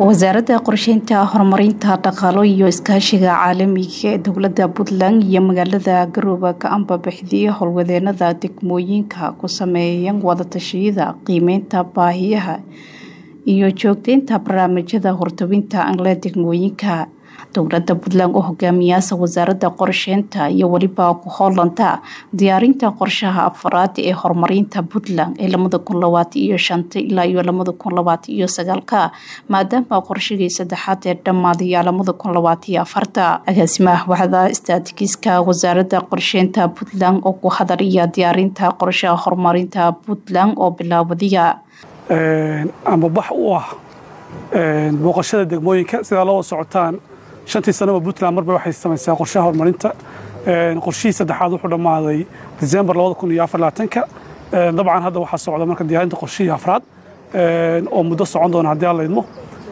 wasaaradda qorsheynta horumarinta dhaqaalo iyo iskaashiga caalamiga ee dowladda puntland iyo magaalada garooba ka anbabaxdiyey howlwadeenada degmooyinka ku sameeyan wadatashyada qiimeynta baahiyaha iyo joogteynta barnaamijyada hortobinta anle degmooyinka dowladda puntland oo hogaamiyaasa wasaaradda qorsheynta iyo weliba ku hoolanta diyaarinta qorshaha afaraad ee horumarinta puntland ee lamada kun labaatan iyo shanta ilaa iyo lamada kun labaatan iyo sagaalka maadaama qorshigii saddexaad ee dhammaadaya lamada kun labaatan iyo afarta agaasimaha waxda istaatikiska wasaaradda qorsheynta puntland oo ku hadalaya diyaarinta qorshaha horumarinta puntland oo bilaabadiya ama bax u ah booqashada degmooyinka sidaa loo socotaan shantii sanaba puntland marba waxay samaysaa qorshaha horumarinta qorshihii saddexaad wuxuu dhammaaday disembar ka dabcan hadda waxaa socda marka diyaarinta qorshihii afraad oo muddo socon doona haddii alla idmo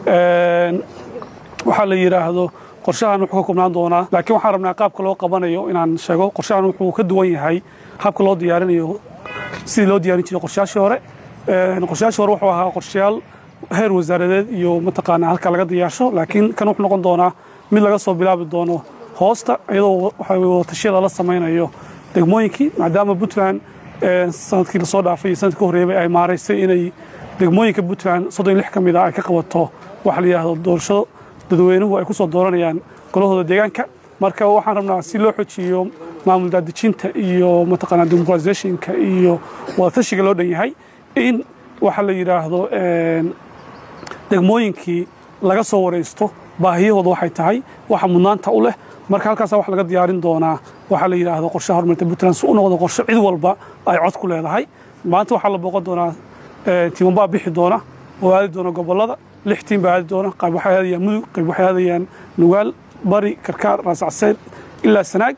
waxaa la yidhaahdo qorshahan wuxuu ka koobnaan doonaa laakiin waxaan rabnaa qaabka loo qabanayo inaan sheego qorshahan wuxuu ka duwan yahay habka loo diyaarinayo sidii loo diyaarin jiray qorshayaashii hore qorshayaashii hore wuxuu ahaa qorshayaal heer wasaaradeed iyo mataqaanaa halka laga diyaarsho laakiin kan wuxuu noqon doonaa mid laga soo bilaabi doono hoosta iyadoo wadatashyada la samaynayo degmooyinkii maadaama puntland sanadkii lasoo dhaafay iyo sanadkii horreeyay ay maaraysay inay degmooyinka puntland soddon lix ka mid ah ay ka qabato waxa la yidhaahdo doorashado dadweynuhu ay ku soo dooranayaan golahooda deegaanka marka waxaan rabnaa si loo xojiyo maamul daadejinta iyo mataqaanaa demoqratizationka iyo wadatashiga loo dhan yahay in waxa la yidhaahdo degmooyinkii laga soo waraysto baahiyahooda waxay tahay waxa mudnaanta u leh marka halkaasa wax laga diyaarin doonaa waxaa la yidhaahdo qorshaha horumarinta puntland si u noqdo qorshe cid walba ay cod ku leedahay maanta waxaa la booqan doonaa tiimanbaa bixi doona oo aadi doona gobollada lix tiim baa aadi doona qayb waxay aadayaan mudug qayb waxay aadayaan nugaal bari karkaar raasacseed ilaa sanaag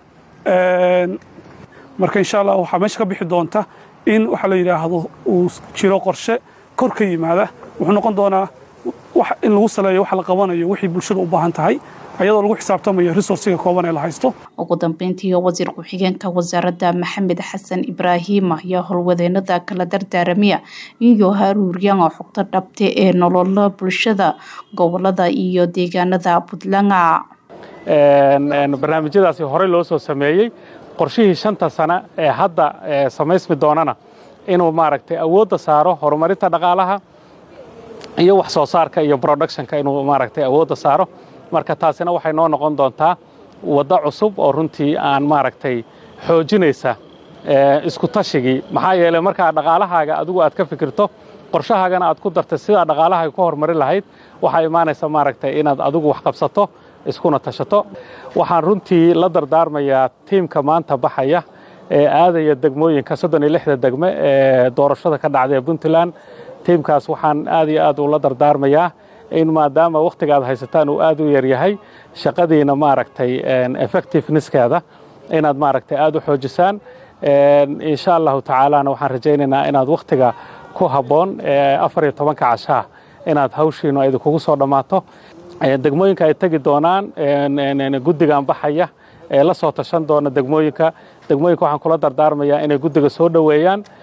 marka insha allah waxaa meesha ka bixi doonta in waxa la yidhaahdo uu jiro qorshe kor ka yimaada wuxuu noqon doonaa in lagu saleeyo waxa la qabanayo wixii bulshada u baahan tahay ayadoo lagu xisaabtamayo resourciga kooban ee la haysto ugu dambeyntii wasiir ku-xigeenka wasaaradda maxamed xasan ibraahim ayaa howlwadeenada kala dardaaramaya iyo haruuriyaan xogta dhabte ee nolola bulshada gobolada iyo deegaanada puntland barnaamijyadaasi horey loo soo sameeyey qorshihii shanta sano ee hadda samaysmi doonana inuu maaragtay awoodda saaro horumarinta dhaqaalaha iyo wax soo saarka iyo productionka inuu maaragtay awoodda saaro marka taasina waxay noo noqon doontaa waddo cusub oo runtii aan maaragtay xoojinaysa isku tashigii maxaa yeelay markaa dhaqaalahaaga adigu aad ka fikirto qorshahaagana aad ku dartay sidaa dhaqaalahaaga ku horumarin lahayd waxaa imaanaysa maaragtay inaad adigu wax qabsato iskuna tashato waxaan runtii la dardaarmayaa tiimka maanta baxaya ee aadaya degmooyinka soddon iyo lixda degme ee doorashada ka dhacday ee puntland tiimkaas waxaan aad iyo aad ula dardaarmayaa in maadaama wakhtiga aad haysataan uu aad u yaryahay shaqadiina maaragtay effectiveneskeeda inaad maaragtay aad u xoojisaan insha allahu tacaalana waxaan rajaynaynaa inaad wakhtiga ku habboon afar iyo tobanka cashaa inaad hawshiinu idinkugu soo dhammaato degmooyinka ay tegi doonaan guddigan baxaya ee la soo tashan doona degmooyinka degmooyinka waxaan kula dardaarmayaa inay guddiga soo dhoweeyaan